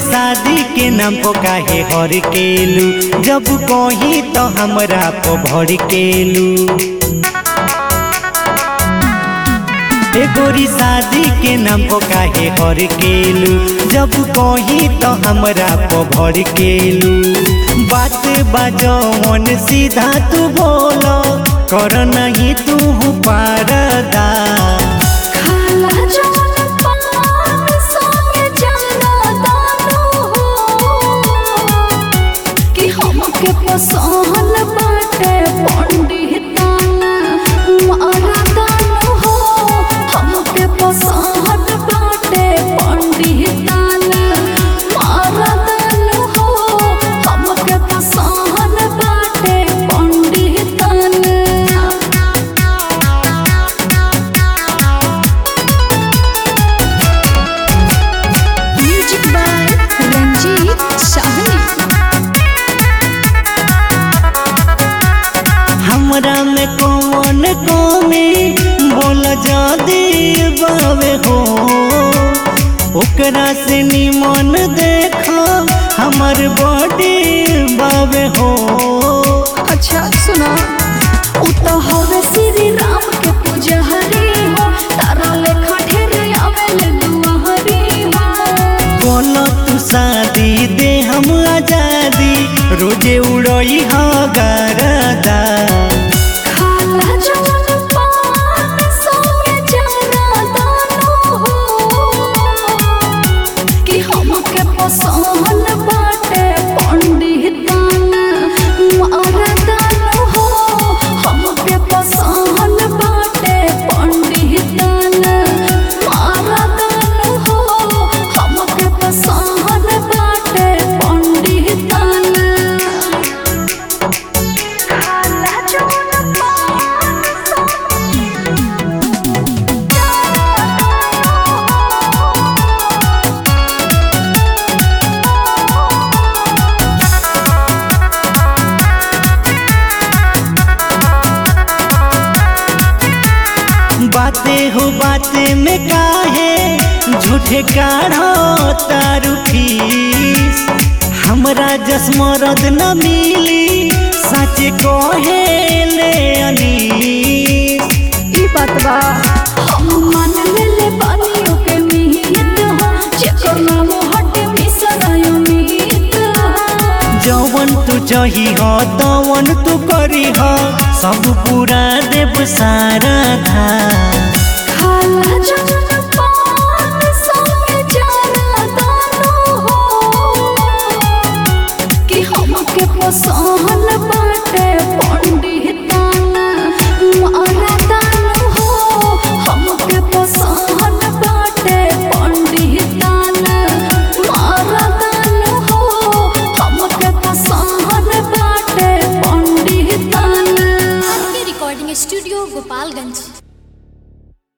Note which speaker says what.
Speaker 1: शादी के नाम को काहे हर केलू जब कही तो हमरा को भर केलू ए गोरी शादी के नाम को काहे हर केलू जब कही तो हमरा को भर केलू बात बाजो मन सीधा तू बोलो कर नहीं तू पारदा
Speaker 2: खाला जौन पान संगे जाना दानो कि हमके पसंद बाटे पंडिताना मारा दानो हो हमके पसंद बाटे पंडिताना मारा दानो हो हमके पसंद बाटे पंडिताना म्यूजिक बाय रंजीत साहनी
Speaker 1: हमरा में कौन कमी बोल जादी बावे हो ओकरा से निमन देखो हमर बॉडी बावे हो
Speaker 2: अच्छा सुना उ तो हवे श्री राम के पुजहरी हो तारा लेखा ढेर आवेल दुआहरी हो
Speaker 1: बोलो तू शादी दे हम आजादी रोजे उड़ई हा गरदा
Speaker 2: खाला जौन पान संगे जाना दानो हो कि हमके पसंद बाटे पंडिताना मारा दानो हो हमके पसंद बाटे पंडिताना मारा दानो हो हमके पसंद बाटे पंडिताना खाला जौन पान
Speaker 1: बातें हो बातें में काहे झूठे काढ़ो तारू फीस हमरा जसमरद न मिली सच कहे ले अनीस
Speaker 2: ई बात बा हम मान लेले बानियों के मिहित हो जेकर नाम हटे मिसरायो मिहित हो
Speaker 1: जवन तू चाही हो तवन तू करी हो सब पूरा देव सारा धा
Speaker 2: खाला जौन पान संगे जाना दानो हो कि हमके पसंद बा